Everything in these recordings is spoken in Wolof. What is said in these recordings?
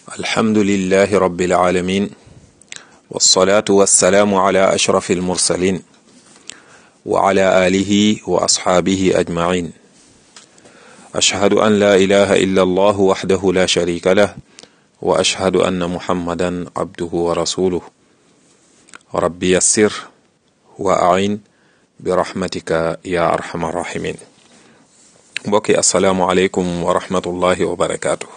الحمد لله رب العالمين والصلاة والسلام على أشرف المرسلين وعلى آله وأصحابه أجمعين أشهد أن لا إله إلا الله وحده لا شريك له وأشهد أن محمدا عبده ورسوله ربي يسر وأعين برحمتك يا أرحم الراحمين mbokki asalaamualeykum wa rahmatullahi wa barakaatu.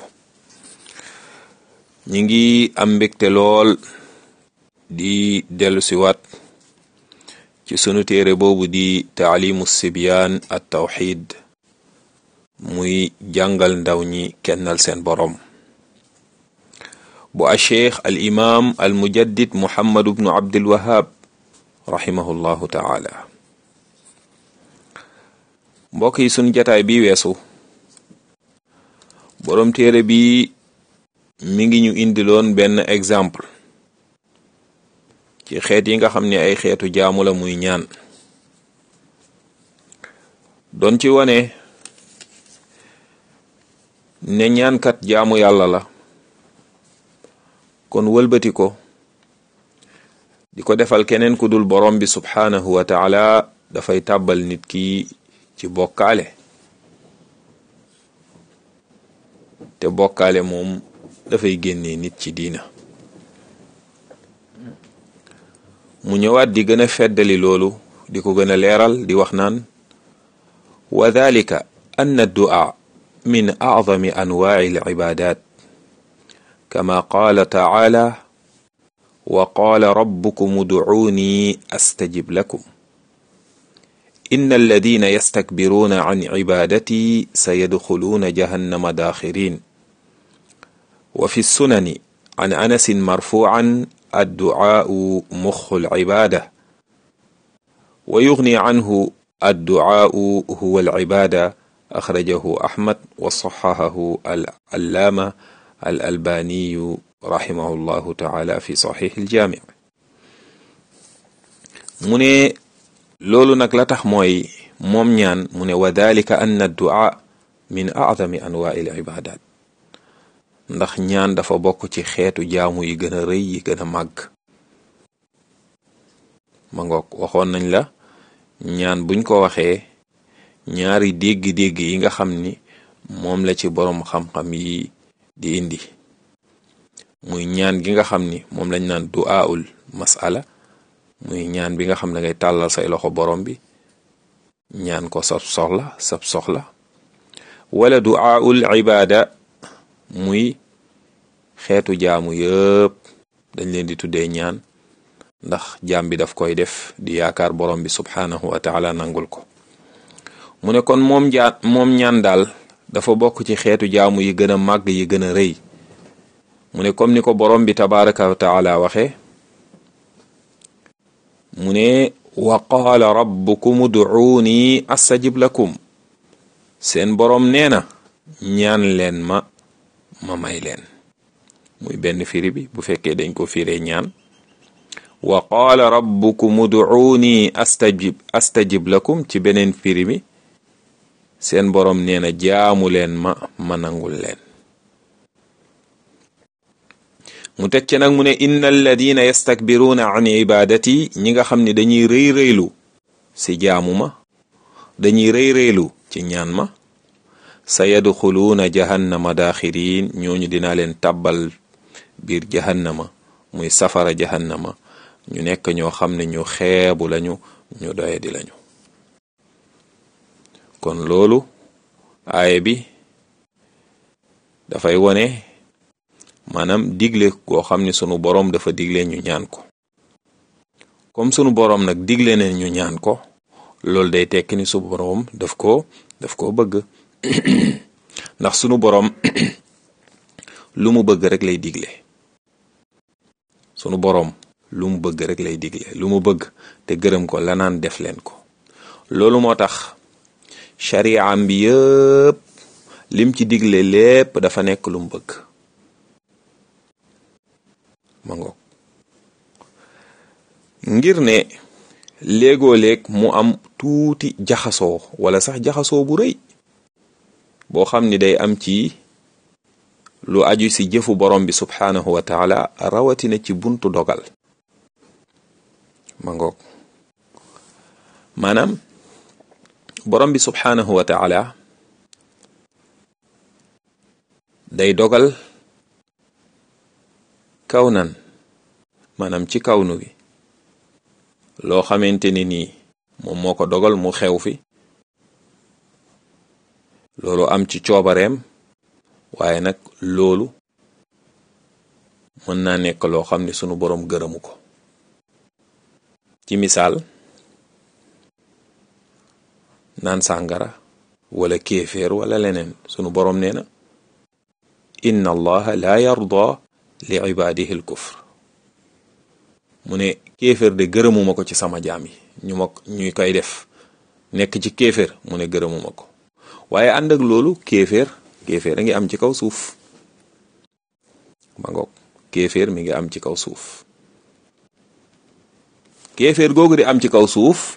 ñi ngi am mbégte lool di dellu siwaat ci sunu téere boobu di taalimu sibyaan at tawxid muy jàngal ndaw ñi kennal seen boroom bu a cheikh al imam al mujaddid muhammadu bnu abdul wahab rahimahullahu taala mbokk yi sunu jataay bi weesu boroom téere bi mi ngi ñu indiloon benn exemple ci xeet yi nga xam ne ay xeetu jaamu la muy ñaan doon ci wane ne ñaankat jaamu yàlla la kon wëlbati ko di ko defal keneen ku dul borom bi subhaanahu wa taala dafay tàbbal nit ki ci bokkaale te bokkaale moom dafay génnee nit ci diina mu ñëwaat di gën a feddali loolu di ko gën a leeral di wax naan wa dalika ann addu'a min a'zami anwaa'i al-ibadat kama qaala ta'ala wa qaala rabbukum ud'uuni astajib lakum إن الذين يستكبرون عن عبادتي سيدخلون جهنم داخرين وفي السنن عن أنس مرفوعا الدعاء مخ العبادة ويغني عنه الدعاء هو العبادة أخرجه أحمد وصححه العلامة الألباني رحمه الله تعالى في صحيح الجامع من loolu nag la tax mooy moom ñaan mu ne wa dalika anna du'a min a'zami anwaa'il ibadat ndax ñaan dafa bokk ci xeetu jaamu yi gën a rëy yi gën a màgg ma ngoog waxoon nañ la ñaan buñ ko waxee ñaari dégg-dégg yi nga xam ni moom la ci boroom xam-xam yi di indi muy ñaan gi nga xam ni moom lañ naan du'aul mas'ala muy ñaan bi nga xam ne ngay tàllal say loxo borom bi ñaan ko sab soxla sab soxla wala du'aul ibada muy xeetu jaamu yëpp dañ leen di tuddee ñaan ndax jaam bi daf koy def di yaakaar borom bi subhanahu wa taala nangul ko mu ne kon moom jaan moom ñaan daal dafa bokk ci xeetu jaamu yi gën a màgg yi gën a rëy mu ne comme ni ko borom bi tabaraka wa taala waxee mu ne wa qaala rabbukum ud'uuni astajib lakum seen boroom nee na ñaan leen ma ma may leen muy benn firi bi bu fekkee dañ ko firee ñaan wa qaala rabbukum ud'uuni astajib astajib lakum ci beneen firi mi seen boroom nee na jaamu leen ma ma nangul leen mu teg ci nag mu ne inna alladina yastakbiruuna an ibadati ñi nga xam ne dañuy rëy rëylu si jaamu ma dañuy rëy rëylu ci ñaan ma sa yadxuluuna jahannama daaxirin ñooñu dinaa leen tàbbal biir jahannama muy safara jahannama ñu nekk ñoo xam ne ñu xeebu lañu ñu doyadi lañu kon loolu aaye bi dafay wone maanaam digle koo xam ne sunu boroom dafa digle ñu ñaan ko comme sunu boroom nag digle ne ñu ñaan ko loolu day tekki ni su boroom daf ko daf koo bëgg ndax sunu boroom lu mu bëgg rek lay digle sunu boroom lu mu bëgg rek lay digle lu mu bëgg te gërëm ko la naan def leen ko loolu moo tax shari'am bi yëpp lim ci digle lépp dafa nekk lu mu bëgg ma ngoog ngir ne léegoo léeg mu am tuuti jaxasoo wala sax jaxasoo bu rëy boo xam ni day am ci lu aju ci jëfu borom bi subhaanahu wa taala rawatina ci buntu dogal ma ngoog maanaam borom bi subhaanahu wa taala day dogal kawnan maanaam ci kawnu gi loo xamante ni nii moom moo ko dogal mu xew fi loolu am ci coobareem waaye nag loolu mën naa nekk loo xam ne sunu boroom gërëmu ko ci misaal naan sàngara wala kéeféer wala leneen sunu boroom nee na inna allaha la yarda li ibadihi al kufr mu ne kéeféer de gërëmuma ko ci sama jaam yi ñu ma ñuy koy def nekk ci kéeféer mu ne gërëmuma ko waaye ànd ak loolu kéeféer kéeféer a ngi am ci kaw suuf ma ngoog kéeféer mi ngi am ci kaw suuf kéeféer googu di am ci kaw suuf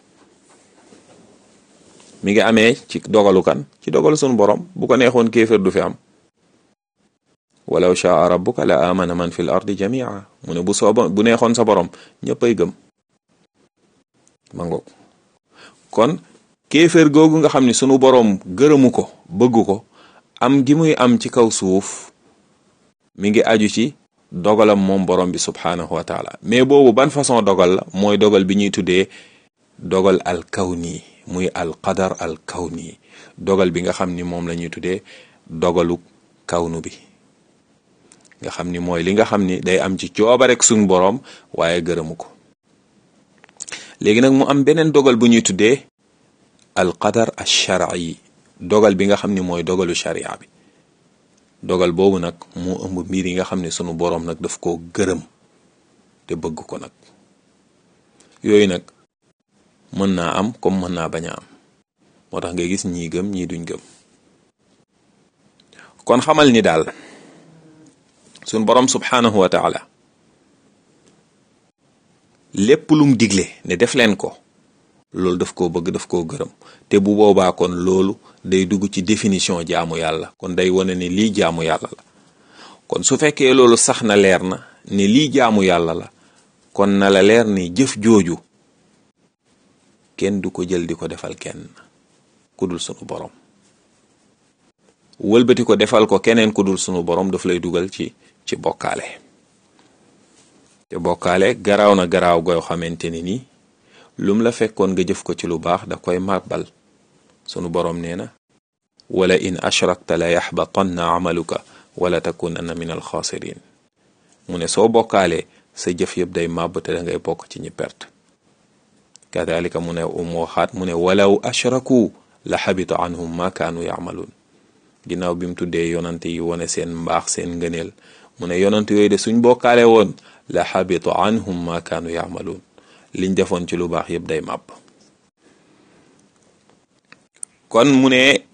mi ngi amee ci dogalu kan ci dogalu sunu borom bu ko neexoon kéeféer du fi am walaw shaa rabbuka la amana man fil ardi jamia mu ne bu sooba bu neexoon sa borom ñëppay gëm ma ngoog kon kéeféer googu nga xam ne sunu borom gërëmu ko bëgg ko am gi muy am ci kaw suuf mi ngi aju ci dogalam moom borom bi subhaanahu wa taala mais boobu ban façon dogal la mooy dogal bi ñuy tuddee dogal al kawni muy al qadar al kawni dogal bi nga xam ni moom la ñuy tuddee dogalu kawnu bi nga xam ni mooy li nga xam ni day am ci cooba rek suñ boroom waaye gërëmu ko léegi nag mu am beneen dogal bu ñuy tuddee al qadar al shar'i dogal bi nga xam ni mooy dogalu sharia bi dogal boobu nag moo ëmb mbir yi nga xam ne sunu boroom nag daf koo gërëm te bëgg ko nag yooyu nag mën naa am comme mën naa bañ a am moo tax ngay gis ñii gëm ñii duñ gëm kon xamal ni daal sunu boroom subhaanahu wa taala lépp lum digle ne def leen ko loolu daf koo bëgg daf koo gërëm te bu boobaa kon loolu day dugg ci définition jaamu yàlla kon day wane ne lii jaamu yàlla la kon su fekkee loolu sax na leer na ne lii jaamu yàlla la kon na la leer ni jëf jooju kenn du ko jël di ko defal kenn ku dul sunu borom wëlbati ko defal ko keneen ku dul sunu borom daf lay dugal ci ci bokkaale te bokkaale garaaw na garaaw goo xamante ni nii lum la fekkoon nga jëf ko ci lu baax da koy màbbal sunu boroom nee na wala in ashrakta la yaxbatanna amaluka wala takunanna min alxaasirin mu ne soo bokkaalee sa jëf yëpp day màbb te da ngay bokk ci ñi perte kadalika mu ne mu waxaat mu ne walaw ashraku la xabita anhum ma kaanu yacmaluun ginnaaw bi mu tuddee yonante yi wone seen mbaax seen ngëneel mu ne yonante yooyu de suñ bokkaale woon la xabita anhum ma kaanu yacmaluun liñ defoon ci lu baax yëpp day màbb kon mu ne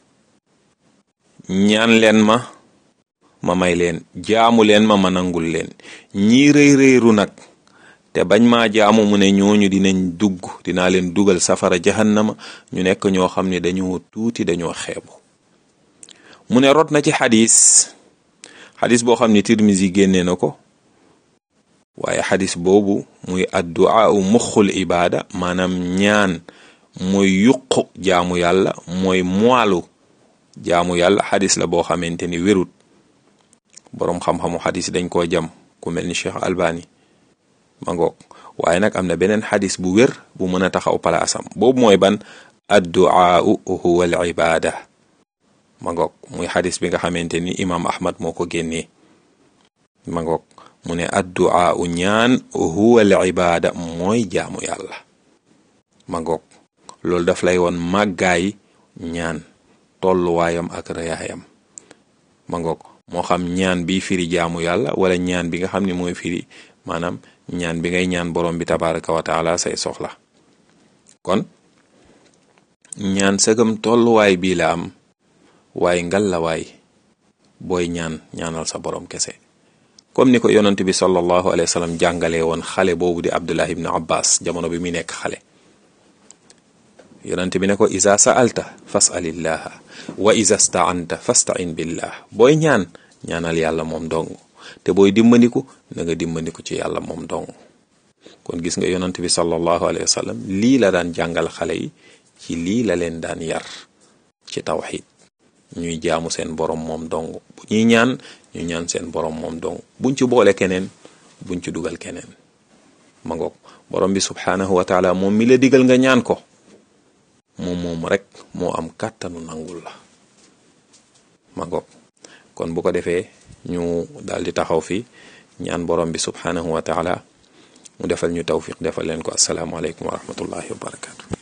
ñaan leen ma ma may leen jaamu leen ma ma nangul leen ñii rëy rëyru nag te bañ maa jaamu mu ne ñooñu dinañ dugg dinaa leen dugal safara jahannama ñu nekk ñoo xam ne dañoo tuuti dañoo xeebu mu ne rot na ci xadis xadis boo xam ne Tirmisi génnee na ko waaye xadis boobu muy addu'a u muxul ibaada maanaam ñaan mooy yuqu jaamu yàlla mooy moalu jaamu yàlla xadis la boo xamante ni wérut boroom xam-xamu xadis dañ koo jam ku mel ni Cheikh Albani ma ngoog waaye nag am na beneen xadis bu wér bu mën a taxaw palaasam boobu mooy ban addu'a u huwa al ibaada ma ngoog muy xadis bi nga xamante ni imaam Ahmad moo ko génnee ma ngoog mu ne addu'a u ñaan huwa al ibaada mooy jaamu yàlla ma ngoog loolu daf lay woon màggaay ñaan tolluwaayam ak rëyaayam ma ngoog moo xam ñaan bi firi jaamu yàlla wala ñaan bi nga xam ne mooy firi maanaam ñaan bi ngay ñaan borom bi tabaraka wa taala say soxla kon ñaan sëgam tolluwaay bii la am waaye ngal la waay booy ñaan ñaanal sa borom kese comme ni ko yonent bi sallallahu alayhi wa sallam jàngalee woon xale boobu di abdullah ibn abbas jamono bi muy nekk xale yonent bi ne ko isa sa'alta fas'alillaha wa isa sta'anta fasta'in billah booy ñaan ñaanal yàlla moom dong te booy dimbandiku na nga dimbandiku ci yàlla moom dong kon gis nga yonant bi sallallahu alayhi wa sallam lii la daan jàngal xale yi ci lii la leen daan yar ci tawxid ñuy jaamu seen borom moom dong bu ñuy ñaan ñu ñaan seen borom moom dong buñ ci boole keneen buñ ci dugal keneen ma ngoog borom bi subhanahu wa taala moom mi la digal nga ñaan ko moom moom rek moo am kàttanu nangul la ma ngoog kon bu ko defee ñu daal di taxaw fi ñaan borom bi subhanahu wa taala mu defal ñu tawfiq defal leen ko assalaamu aleykum wa rahmatullahi wa barakatu